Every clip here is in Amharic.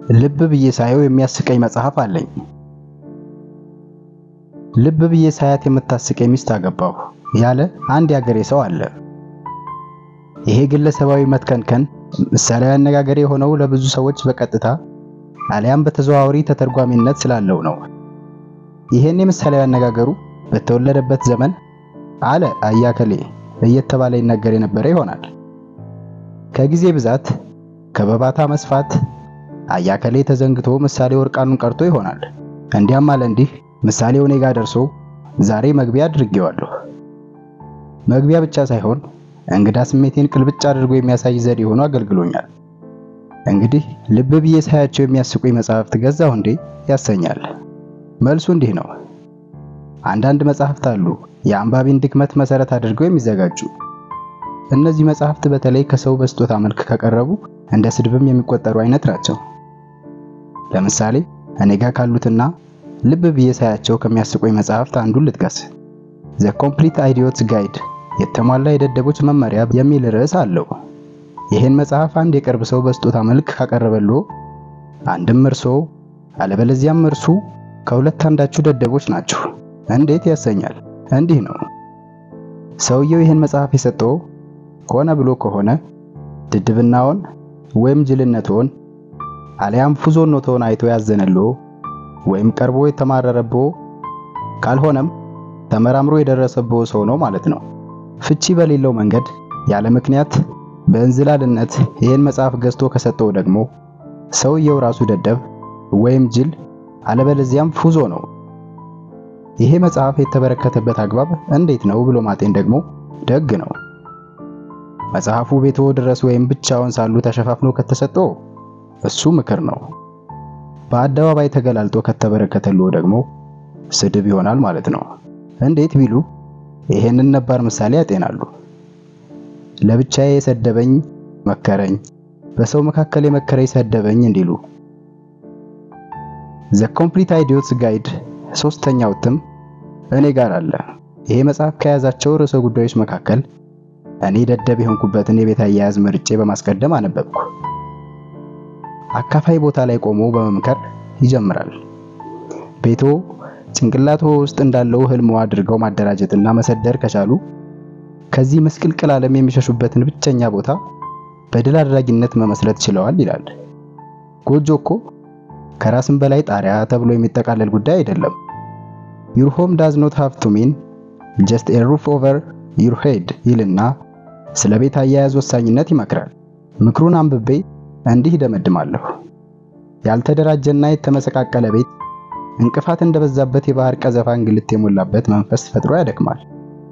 ልብ ብዬ ሳየው የሚያስቀኝ መጽሐፍ አለኝ። ልብ ብዬ ሳያት የምታስቀኝ ሚስት አገባሁ ያለ አንድ ያገሬ ሰው አለ። ይሄ ግለሰባዊ መትከንከን ምሳሌያዊ አነጋገር የሆነው ለብዙ ሰዎች በቀጥታ አሊያም በተዘዋዋሪ ተተርጓሚነት ስላለው ነው። ይሄን የምሳሌያዊ አነጋገሩ በተወለደበት ዘመን አለ አያከሌ እየተባለ ይነገር የነበረ ይሆናል። ከጊዜ ብዛት ከበባታ መስፋት አያከሌ ተዘንግቶ ምሳሌ ወርቃኑን ቀርቶ ይሆናል። እንዲያም አለ እንዲህ ምሳሌው እኔ ጋር ደርሶ ዛሬ መግቢያ አድርጌዋለሁ። መግቢያ ብቻ ሳይሆን እንግዳ ስሜቴን ቅልብጭ አድርጎ የሚያሳይ ዘዴ ሆኖ አገልግሎኛል። እንግዲህ ልብ ብዬ ሳያቸው የሚያስቁኝ መጽሐፍት ገዛሁ እንዴ ያሰኛል። መልሱ እንዲህ ነው። አንዳንድ መጽሐፍት አሉ የአንባቢን ድክመት መሰረት አድርገው የሚዘጋጁ። እነዚህ መጽሐፍት በተለይ ከሰው በስጦታ መልክ ከቀረቡ እንደ ስድብም የሚቆጠሩ አይነት ናቸው። ለምሳሌ እኔ ጋር ካሉትና ልብ ብዬ ሳያቸው ከሚያስቁኝ መጽሐፍት አንዱን ልጥቀስ። ዘ ኮምፕሊት አይዲዮትስ ጋይድ የተሟላ የደደቦች መመሪያ የሚል ርዕስ አለው። ይህን መጽሐፍ አንድ የቅርብ ሰው በስጦታ መልክ ካቀረበልዎ አንድም እርሶ አለበለዚያም እርሱ ከሁለት አንዳችሁ ደደቦች ናችሁ እንዴት ያሰኛል። እንዲህ ነው። ሰውየው ይህን መጽሐፍ የሰጠው ሆነ ብሎ ከሆነ ድድብናውን ወይም ጅልነትዎን አሊያም ፉዞኖትዎን አይቶ ያዘነልዎ ወይም ቀርቦ የተማረረብዎ ካልሆነም ተመራምሮ የደረሰብዎ ሰው ነው ማለት ነው። ፍቺ በሌለው መንገድ ያለ ምክንያት በእንዝላልነት ይህን መጽሐፍ ገዝቶ ከሰጠው ደግሞ ሰውየው ራሱ ደደብ ወይም ጅል አለበለዚያም ፉዞ ነው። ይሄ መጽሐፍ የተበረከተበት አግባብ እንዴት ነው ብሎ ማጤን ደግሞ ደግ ነው። መጽሐፉ ቤትዎ ድረስ ወይም ብቻውን ሳሉ ተሸፋፍኖ ከተሰጠው እሱ ምክር ነው። በአደባባይ ተገላልጦ ከተበረከተልዎ ደግሞ ስድብ ይሆናል ማለት ነው። እንዴት ቢሉ ይሄንን ነባር ምሳሌ ያጤናሉ። ለብቻዬ የሰደበኝ መከረኝ፣ በሰው መካከል የመከረኝ ሰደበኝ እንዲሉ። ዘ ኮምፕሊት አይዲዮትስ ጋይድ ሶስተኛው እትም እኔ ጋር አለ። ይሄ መጽሐፍ ከያዛቸው ርዕሰ ጉዳዮች መካከል እኔ ደደብ የሆንኩበትን የቤት አያያዝ መርጬ በማስቀደም አነበብኩ። አካፋይ ቦታ ላይ ቆሞ በመምከር ይጀምራል። ቤቶ ጭንቅላቶ ውስጥ እንዳለው ህልሞ አድርገው ማደራጀትና መሰደር ከቻሉ ከዚህ ምስቅልቅል ዓለም የሚሸሹበትን ብቸኛ ቦታ በድል አድራጊነት መመስረት ችለዋል ይላል። ጎጆ እኮ ከራስም በላይ ጣሪያ ተብሎ የሚጠቃለል ጉዳይ አይደለም። ዩር ሆም ዳዝ ኖት ሃቭ ቱ ሚን ጀስት ኤ ሩፍ ኦቨር ዩር ሄድ ይልና ስለ ቤት አያያዝ ወሳኝነት ይመክራል። ምክሩን አንብቤ እንዲህ ይደመድማለሁ። ያልተደራጀና የተመሰቃቀለ ቤት እንቅፋት እንደበዛበት የባህር ቀዘፋ እንግልት የሞላበት መንፈስ ፈጥሮ ያደክማል።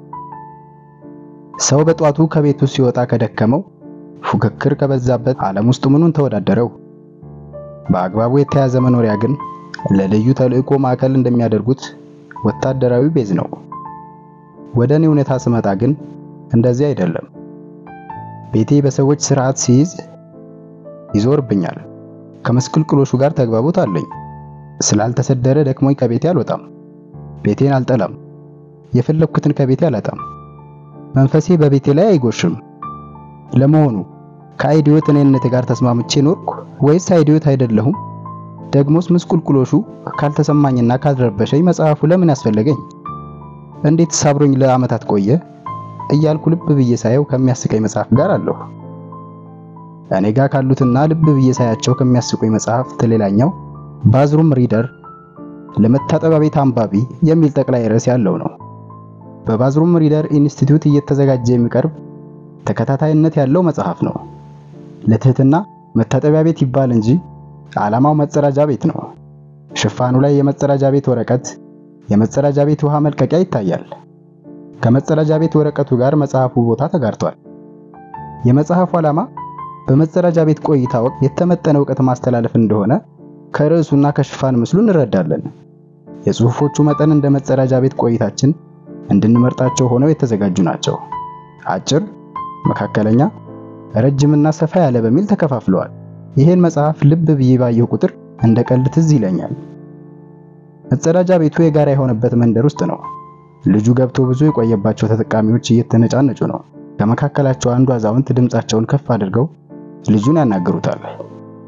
ሰው በጧቱ ከቤቱ ሲወጣ ከደከመው ፉክክር ከበዛበት ዓለም ውስጥ ምኑን ተወዳደረው? በአግባቡ የተያዘ መኖሪያ ግን ለልዩ ተልዕኮ ማዕከል እንደሚያደርጉት ወታደራዊ ቤዝ ነው። ወደ እኔ እውነታ ስመጣ ግን እንደዚህ አይደለም። ቤቴ በሰዎች ስርዓት ሲይዝ ይዞርብኛል። ከመስቅልቅሎሹ ጋር ተግባቦት አለኝ። ስላልተሰደረ ደክሞኝ ከቤቴ አልወጣም። ቤቴን አልጠላም። የፈለኩትን ከቤቴ አላጣም። መንፈሴ በቤቴ ላይ አይጎሽም። ለመሆኑ ከአይዲዮት እኔነት ጋር ተስማምቼ ኖርኩ ወይስ አይዲዮት አይደለሁም? ደግሞስ ምስቁልቁሎሹ ካልተሰማኝና ካልረበሸኝ መጽሐፉ ለምን ያስፈለገኝ? እንዴት ሳብሮኝ ለዓመታት ቆየ? እያልኩ ልብ ብዬ ሳየው ከሚያስቀኝ መጽሐፍ ጋር አለሁ። እኔ ጋር ካሉትና ልብ ብዬ ሳያቸው ከሚያስቁኝ መጽሐፍት ሌላኛው ባዝሩም ሪደር ለመታጠቢያ ቤት አንባቢ የሚል ጠቅላይ ርዕስ ያለው ነው። በባዝሩም ሪደር ኢንስቲትዩት እየተዘጋጀ የሚቀርብ ተከታታይነት ያለው መጽሐፍ ነው። ለትህትና መታጠቢያ ቤት ይባል እንጂ ዓላማው መጸዳጃ ቤት ነው። ሽፋኑ ላይ የመጸዳጃ ቤት ወረቀት፣ የመጸዳጃ ቤት ውሃ መልቀቂያ ይታያል። ከመጸዳጃ ቤት ወረቀቱ ጋር መጽሐፉ ቦታ ተጋርቷል። የመጽሐፉ ዓላማ በመጸዳጃ ቤት ቆይታ ወቅት የተመጠነ እውቀት ማስተላለፍ እንደሆነ ከርዕሱና ከሽፋን ምስሉ እንረዳለን። የጽሑፎቹ መጠን እንደ መጸዳጃ ቤት ቆይታችን እንድንመርጣቸው ሆነው የተዘጋጁ ናቸው። አጭር፣ መካከለኛ፣ ረጅምና ሰፋ ያለ በሚል ተከፋፍለዋል። ይህን መጽሐፍ ልብ ብዬ ባየሁ ቁጥር እንደ ቀልድ ትዝ ይለኛል። መጸዳጃ ቤቱ የጋራ የሆነበት መንደር ውስጥ ነው። ልጁ ገብቶ ብዙ የቆየባቸው ተጠቃሚዎች እየተነጫነጩ ነው። ከመካከላቸው አንዱ አዛውንት ድምጻቸውን ከፍ አድርገው ልጁን ያናግሩታል።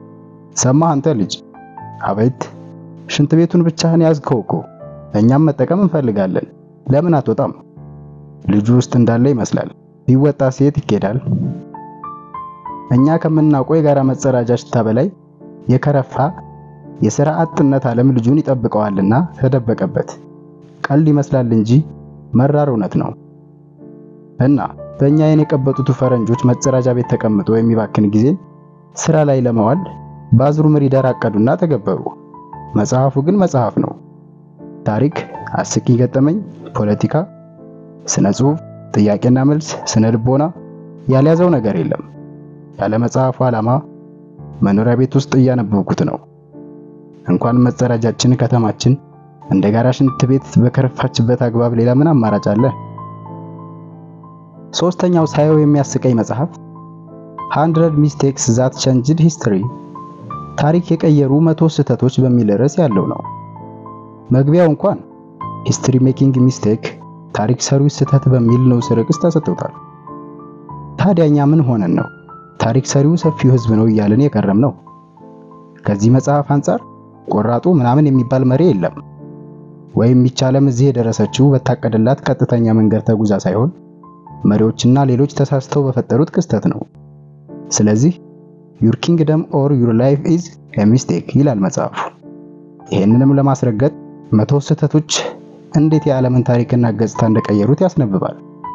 ሰማህ አንተ ልጅ። አቤት። ሽንት ቤቱን ብቻህን ያዝከው እኮ። እኛም መጠቀም እንፈልጋለን። ለምን አትወጣም? ልጁ ውስጥ እንዳለ ይመስላል። ቢወጣ ሴት ይኬዳል። እኛ ከምናውቀው የጋራ መጸዳጃ ሽታ በላይ የከረፋ የሥራ አጥነት ዓለም ልጁን ይጠብቀዋልና ተደበቀበት። ቀልድ ይመስላል እንጂ መራር እውነት ነው። እና በእኛ አይን የቀበጡት ፈረንጆች መጸዳጃ ቤት ተቀምጦ የሚባክን ጊዜን ስራ ላይ ለማዋል በአዝሩም ሪደር አቀዱና ተገበሩ። መጽሐፉ ግን መጽሐፍ ነው። ታሪክ፣ አስቂኝ ገጠመኝ፣ ፖለቲካ፣ ስነ ጽሑፍ፣ ጥያቄና መልስ፣ ስነ ልቦና ያልያዘው ነገር የለም። ያለ መጽሐፉ ዓላማ መኖሪያ ቤት ውስጥ እያነበብኩት ነው። እንኳን መጸዳጃችን ከተማችን እንደ ጋራ ሽንት ቤት በከረፋችበት አግባብ ሌላ ምን አማራጭ አለ? ሶስተኛው ሳየው የሚያስቀኝ መጽሐፍ 100 ሚስቴክስ ዛት ቼንጅድ ሂስትሪ ታሪክ የቀየሩ መቶ ስህተቶች በሚል ርዕስ ያለው ነው። መግቢያው እንኳን ሂስትሪ ሜኪንግ ሚስቴክ ታሪክ ሰሪው ስህተት በሚል ንዑስ ርዕስ ተሰጥቶታል። ታዲያ እኛ ምን ሆነን ነው ታሪክ ሰሪው ሰፊው ሕዝብ ነው እያልን የቀረም ነው? ከዚህ መጽሐፍ አንጻር ቆራጡ ምናምን የሚባል መሪ የለም። ወይም ይቻለም እዚህ የደረሰችው በታቀደላት ቀጥተኛ መንገድ ተጉዛ ሳይሆን መሪዎችና ሌሎች ተሳስተው በፈጠሩት ክስተት ነው። ስለዚህ ዩር ኪንግደም ኦር ዩር ላይፍ ኢዝ ኤ ሚስቴክ ይላል መጽሐፉ። ይህንንም ለማስረገጥ መቶ ስህተቶች እንዴት የዓለምን ታሪክና ገጽታ እንደቀየሩት ያስነብባል።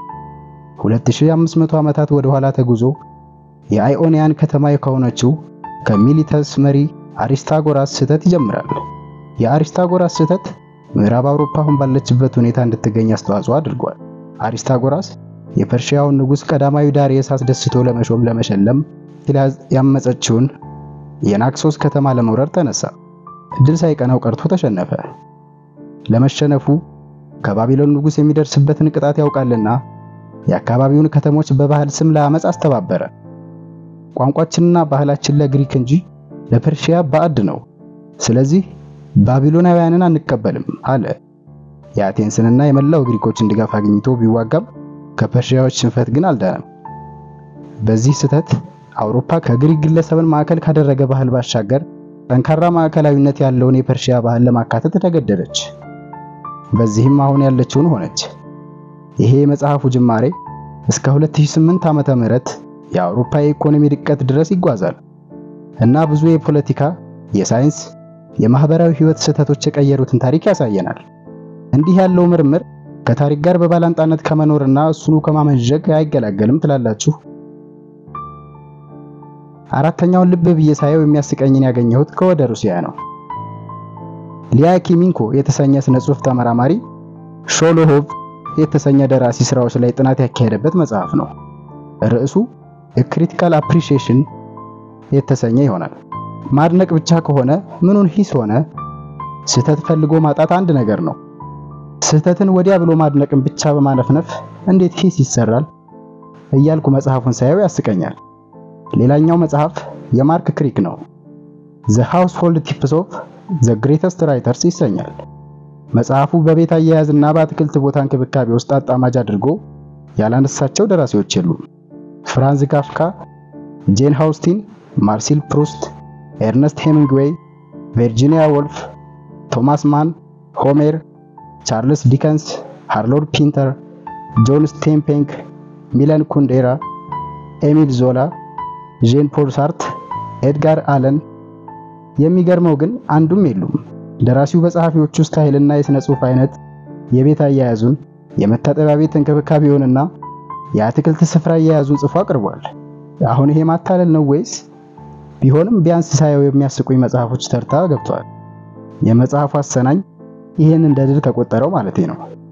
2500 ዓመታት ወደ ኋላ ተጉዞ የአይኦኒያን ከተማ ከሆነችው ከሚሊተስ መሪ አሪስታጎራስ ስህተት ይጀምራል። የአሪስታጎራስ ስህተት ምዕራብ አውሮፓ አሁን ባለችበት ሁኔታ እንድትገኝ አስተዋጽኦ አድርጓል። አሪስታጎራስ የፐርሺያውን ንጉሥ ቀዳማዊ ዳርየስ አስደስቶ ለመሾም ለመሸለም ያመፀችውን የናክሶስ ከተማ ለመውረር ተነሳ። እድል ሳይቀናው ቀርቶ ተሸነፈ። ለመሸነፉ ከባቢሎን ንጉሥ የሚደርስበትን ቅጣት ያውቃልና የአካባቢውን ከተሞች በባህል ስም ለአመፅ አስተባበረ። ቋንቋችንና ባህላችን ለግሪክ እንጂ ለፐርሺያ ባዕድ ነው። ስለዚህ ባቢሎናውያንን አንቀበልም አለ። የአቴንስንና የመላው ግሪኮችን ድጋፍ አግኝቶ ቢዋጋም ከፐርሺያዎች ሽንፈት ግን አልዳነም። በዚህ ስህተት አውሮፓ ከግሪክ ግለሰብን ማዕከል ካደረገ ባህል ባሻገር ጠንካራ ማዕከላዊነት ያለውን የፐርሺያ ባህል ለማካተት ተገደደች። በዚህም አሁን ያለችውን ሆነች። ይሄ የመጽሐፉ ጅማሬ እስከ 2008 ዓመተ ምህረት የአውሮፓ የኢኮኖሚ ድቀት ድረስ ይጓዛል እና ብዙ የፖለቲካ፣ የሳይንስ፣ የማህበራዊ ህይወት ስህተቶች የቀየሩትን ታሪክ ያሳየናል። እንዲህ ያለው ምርምር ከታሪክ ጋር በባላንጣነት ከመኖርና እሱኑ ከማመንዠግ አይገላገልም ትላላችሁ? አራተኛውን ልብ ብዬ ሳየው የሚያስቀኝን ያገኘሁት ከወደ ሩሲያ ነው። ሊያኪሚንኮ የተሰኘ ስነ ጽሑፍ ተመራማሪ ሾሎሆቭ የተሰኘ ደራሲ ስራዎች ላይ ጥናት ያካሄደበት መጽሐፍ ነው። ርዕሱ ክሪቲካል አፕሪሺዬሽን የተሰኘ ይሆናል። ማድነቅ ብቻ ከሆነ ምኑን ሂስ ሆነ? ስህተት ፈልጎ ማጣት አንድ ነገር ነው። ስህተትን ወዲያ ብሎ ማድነቅን ብቻ በማነፍነፍ እንዴት ሂስ ይሰራል እያልኩ መጽሐፉን ሳየው ያስቀኛል። ሌላኛው መጽሐፍ የማርክ ክሪክ ነው። ዘ ሃውስሆልድ ቲፕስ ኦፍ ዘ ግሬተስት ራይተርስ ይሰኛል። መጽሐፉ በቤት አያያዝና በአትክልት ቦታ እንክብካቤ ውስጥ አጣማጅ አድርጎ ያላነሳቸው ደራሲዎች የሉም። ፍራንዝ ካፍካ፣ ጄን ሃውስቲን፣ ማርሲል ፕሩስት፣ ኤርነስት ሄሚንግዌይ፣ ቨርጂኒያ ወልፍ፣ ቶማስ ማን፣ ሆሜር፣ ቻርልስ ዲከንስ፣ ሃርሎድ ፒንተር፣ ጆን ስቴንፔንክ፣ ሚለን ኩንዴራ፣ ኤሚል ዞላ፣ ጄን ፖል ሳርት፣ ኤድጋር አለን። የሚገርመው ግን አንዱም የሉም። ደራሲው በጸሐፊዎቹ ስታይልና የሥነ ጽሑፍ አይነት የቤት አያያዙን፣ የመታጠቢያ ቤት እንክብካቤውንና የአትክልት ስፍራ አያያዙን ጽፎ አቅርቧል። አሁን ይሄ ማታለል ነው ወይስ? ቢሆንም ቢያንስ ሳየው የሚያስቁኝ መጽሐፎች ተርታ ገብቷል። የመጽሐፉ አሰናኝ ይህን እንደ ድል ከቆጠረው ማለቴ ነው።